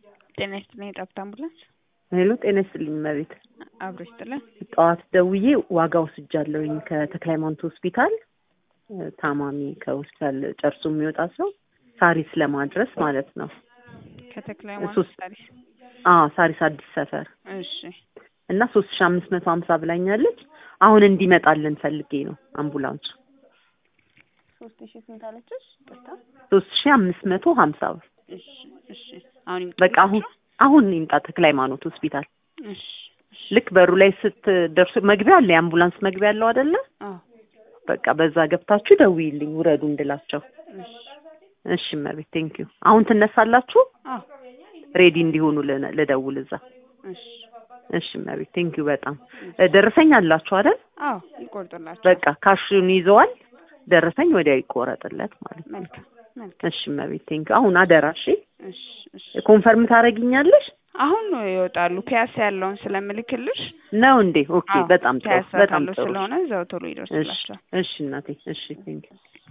ጤና ይስጥልኝ የጠብታ አምቡላንስ ሄሎ ጤና ይስጥልኝ መቤት አብሮ ይስጥልን። ጠዋት ደውዬ ዋጋ ወስጃለሁኝ ከተክለ ሃይማኖት ሆስፒታል እ ታማሚ ከሆስፒታል ጨርሶ የሚወጣ ሰው ሳሪስ ለማድረስ ማለት ነው። ከተክለ ሃይማኖት ሶስት ሳሪስ አዎ ሳሪስ አዲስ ሰፈር እሺ እና ሶስት ሺ አምስት መቶ ሀምሳ ብላኛለች። አሁን እንዲመጣልን ፈልጌ ነው አምቡላንሱ ሶስት ሺ ስንት አለችሽ? ቅርታ ሶስት ሺ አምስት መቶ ሀምሳ ብር እሺ እሺ አሁን ይምጡ በቃ አሁን አሁን ይምጣ ተክለ ሃይማኖት ሆስፒታል እሺ እሺ ልክ በሩ ላይ ስትደርሱ መግቢያ አለ የአምቡላንስ መግቢያ አለው አይደለ አዎ በቃ በዛ ገብታችሁ ደውይልኝ ውረዱ እንድላቸው እሺ እሺ መቤት ቴንኪዩ አሁን ትነሳላችሁ አዎ ሬዲ እንዲሆኑ ል- ልደውል እዛ እሺ እሺ መቤት ቴንኪዩ በጣም እ ደረሰኝ አላችሁ አይደል አዎ ይቆርጡላችሁ። በቃ ካሹን ይዘዋል ደረሰኝ ወዲያው ይቆረጥለት ማለት ነው መልካም መልካም እሺ መቤት ቴንኪዩ አሁን አደራ እሺ እሺ እሺ ኮንፈርም ታደርጊኛለሽ አሁን ነው ይወጣሉ። ፒያሳ ያለውን ስለምልክልሽ ነው እንዴ ኦኬ አዎ፣ በጣም ጥሩ ፒያሳ በጣም ካለው ጥሩ ስለሆነ እዛው ቶሎ እሺ ይደርስላቸዋል። እሺ እናቴ እሺ ቴንኪዩ